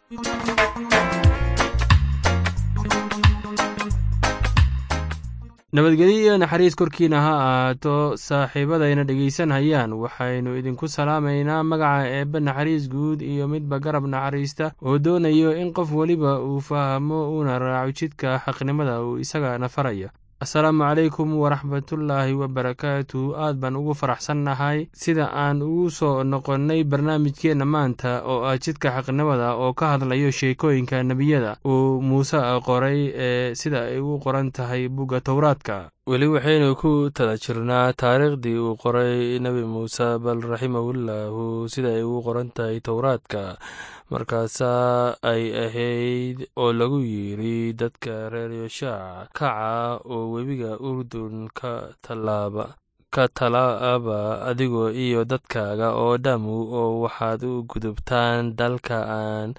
nabadgelyo iyo naxariis korkiina ha ahaato saaxiibadayna dhegaysanhayaan waxaynu idinku salaamaynaa magaca eebbe naxariis guud iyo midba garab naxariista oo doonayo in qof weliba uu fahmo uuna raaco jidka xaqnimada uu isagana farayo asalaamu calaykum waraxmatullaahi wabarakaatu aad baan ugu faraxsannahay sida aan ugu soo noqonnay barnaamijkeenna maanta oo ah jidka xaqnimada oo ka hadlayo sheekooyinka nebiyada uu muuse qoray ee sida ay u qoran tahay bugga towraadka weli waxaynu ku tala jirnaa taariikhdii uu qoray nebi muuse bal raximahullaahu sida ay ugu qoran tahay towraadka markaasaa ay ahayd oo lagu yidri dadka reer yoshaac kaca oo webiga urdun ka tallaaba ka talaaba adigoo iyo dadkaaga oo dhammu oo waxaad u gudubtaan dalka aan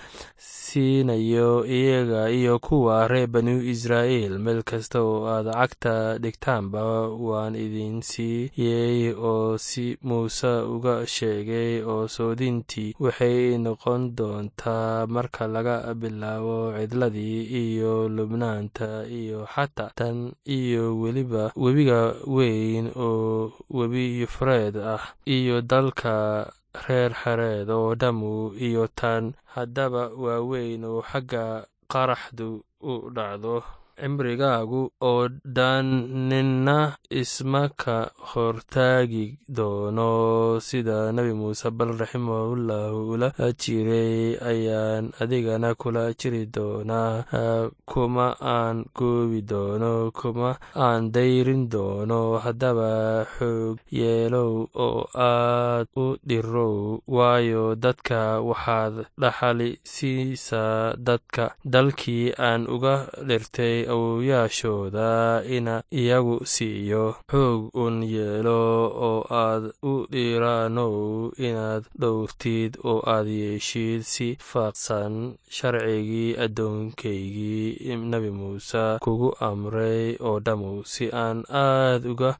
siinayo iyaga iyo kuwa reer banu israa'iil meel kasta oo aad cagta dhigtaanba waan idin siiyey oo si muuse uga sheegay oo soodintii waxay noqon doontaa marka laga bilaabo cidladii iyo lubnaanta iyo xataa tan iyo weliba webiga weyn oo webi yufreed ah iyo dalka reer xareed oo dhammu iyo tan haddaba waaweyn oo xagga qaraxdu u dhacdo cimrigaagu oo dhan ninna isma ka hortaagi doono sida nebi muuse bal raximahullahu ula jiray ayaan adigana kula jiri doonaa kuma aan goobi doono kuma aan dayrin doono haddaba xoog yeelow oo aad u dhirow waayo dadka waxaad dhaxali siisaa dadka dalkii aan uga dhirtay awowyaashooda ina iyagu siiyo xoog un yeelo oo aad u dhiiraanow inaad dhowrtid oo aad yeeshid si faaqsan sharcigii addoonkaygii nebi muuse kugu amray oo dhammu si aan aad uga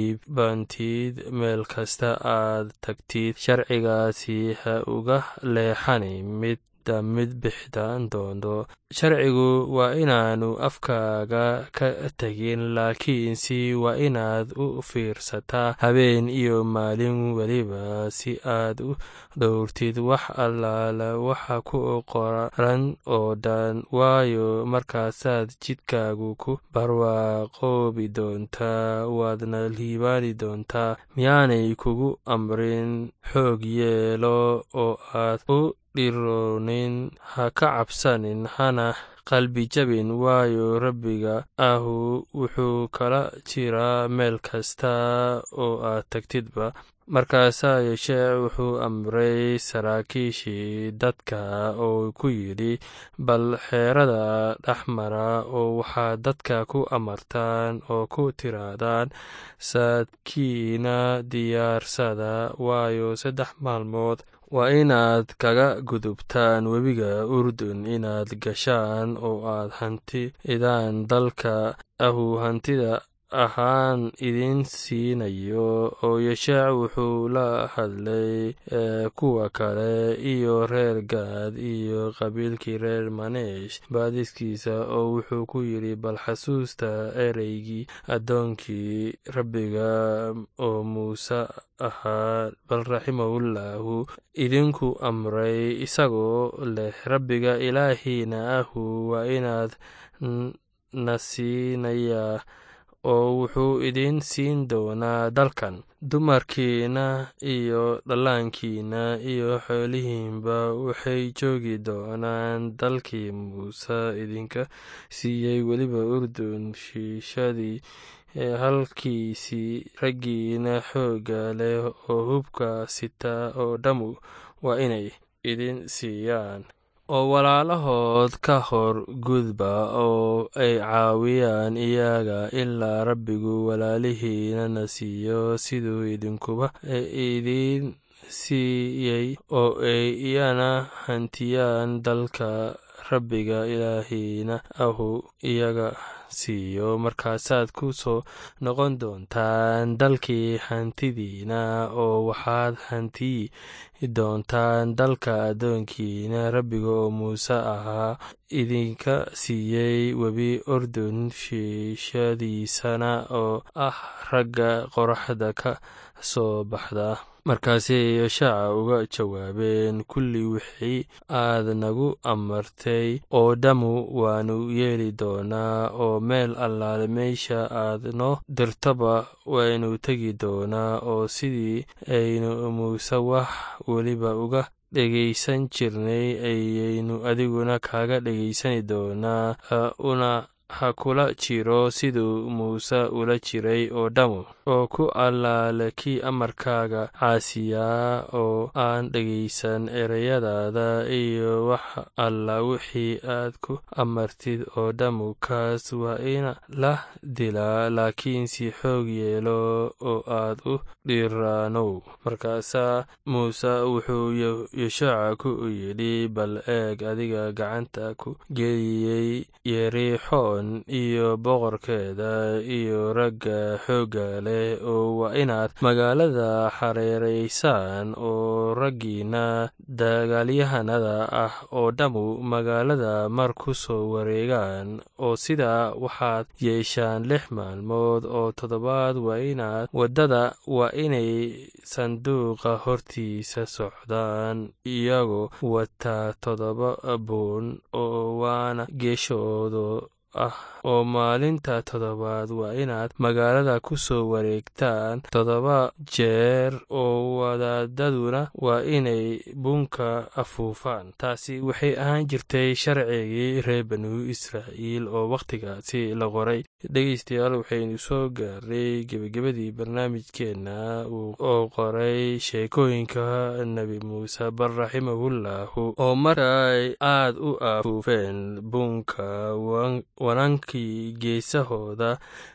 liibantid meel kasta aad tagtid sharcigaasi ha uga leexani mid mid bixdaan doonto sharcigu waa inaanu afkaaga ka tegin laakiinse waa inaad u fiirsataa habeen iyo maalin weliba si aad u dhowrtid wax allaala waxa ku qoran oo dhan waayo markaasaad jidkaagu ku barwaaqoobi doontaa waadna liibaani doontaa miyaanay kugu amrin xoog yeelo oo aad u dhiroonin ha ka cabsanin hana qalbi jabin waayo rabbiga ahu wuxuu kala jiraa meel kasta oo aad tagtidba markaasaa yeeshee wuxuu amray saraakiishii dadka oo ku yidhi bal xeerada dhexmara oo waxaad dadka ku amartaan oo ku tiraahdaan saadkiina diyaarsada waayo saddex maalmood waa inaad kaga gudubtaan webiga urdun inaad gashaan oo aad hantidaan dalka ahu hantida ahaan idin siinayo oo yeshaac wuxuu la hadlay kuwa kale iyo reer gaad iyo qabiilkii reer maneesh baadiskiisa oo wuxuu ku yidhi bal xasuusta ereygii addoonkii rabbiga oo muuse ahaa bal raximahullahu idinku amray isagoo leh rabbiga ilaahiina ahu waa inaad na siinayaa oo wuxuu idin siin doonaa dalkan dumarkiina iyo dhallaankiina iyo xoolihiinba waxay joogi doonaan dalkii muuse idinka siiyey weliba urdun shiishadii halkiisii raggiina xoogga leh oo hubka sita oo dhammu waa inay idin siiyaan oo walaalahood ka hor gudba oo ay caawiyaan iyaga ilaa rabbigu walaalihiinana siiyo siduu idinkuba idiin siiyey oo ay iyana hantiyaan dalka rabbiga ilaahiina ahu iyaga siiyo markaasaad ku soo noqon doontaan dalkii hantidiina oo waxaad hantiyi doontaan dalka addoonkiina rabbiga oo muuse ahaa idinka siiyey webi urdun shiishadiisana oo ah ragga qoraxda ka soo baxda markaasay yashaaca uga jawaabeen kulli wixii aad nagu amartay oo dhammu waanu yeeli doonaa oo meel allaale meesha aad noo dirtaba waynu tegi doonaa oo sidii aynu muuse wax weliba uga dhegaysan jirnay ayaynu adiguna kaaga dhegaysani doonaa una ha kula jiro siduu muuse ula jiray oo dhammu oo ku allaale kii amarkaaga caasiyaa oo aan dhegaysan ereyadaada iyo wax alla wixii aad ku amartid oo dhammu kaas waa ina la dilaa laakiin si xoog yeelo oo aad u dhiraanow markaasaa muuse wuxuu yeshaaca ku yidhi bal eeg adiga gacanta ku geliyey yerixoon iyo boqorkeeda iyo ragga xoogga leh oo waa inaad magaalada xareeraysaan oo raggiina dagaalyahanada ah oo dhammu magaalada mar ku soo wareegaan oo sidaa waxaad yeeshaan lix maalmood oo toddobaad waa inaad waddada waa inay sanduuqa hortiisa socdaan iyagoo wataa toddoba buun oo waana geeshooda ah oo maalinta toddobaad waa inaad magaalada ku soo wareegtaan toddoba jeer oo wadaadaduna waa inay bunka afuufaan taasi waxay ahaan jirtay sharcigii reer banu israa'iil oo wakhtigaasi la qoray dhegeystayaal waxaynu soo gaaray gebagabadii barnaamijkeenna oo qoray sheekooyinka nebi muuse bar raximahullahu oo markay aad u afuufeen bunka wanankii geesahooda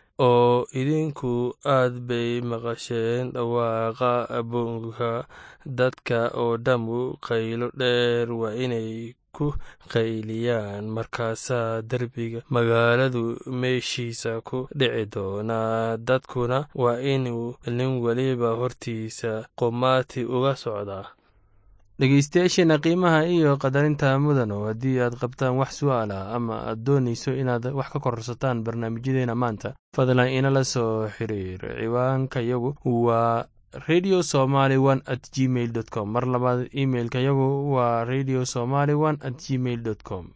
oo idinku aad bay maqasheen dhawaaqa bunka dadka oo dhammu qaylo dheer waa inay ku qayliyaan markaasaa derbiga magaaladu meeshiisa ku dhici doonaa dadkuna waa inuu nin weliba hortiisa qumaati uga socdaa dhegeystayaasheena qiimaha iyo qadarinta mudano haddii aad qabtaan wax su-aal ah ama aad doonayso inaad wax ka kororsataan barnaamijyadeena maanta fadlan inala soo xiriir ciwaanka yagu waa radio somaly one at gmail dot com mar labaad imailka yagu waa radio somaly one at gmail dot com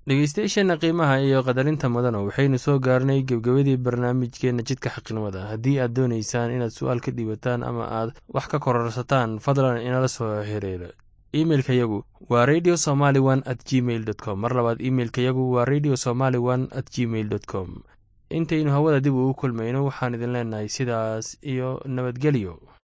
dhegeystayaasheenna qiimaha iyo qadarinta mudana waxaynu soo gaarnay gebgebadii barnaamijkeenna jidka xaqnimada haddii aad doonaysaan inaad su-aal ka dhiibataan ama aad wax ka kororsataan fadlan inala soo xiriira imeilka yagu waa radio somaly one at gmail dot com mar labaad imeilka yagu waa radio somaly one at gmail dot com intaynu hawada dib ugu kulmayno waxaan idin leenahay sidaas iyo nabadgelyo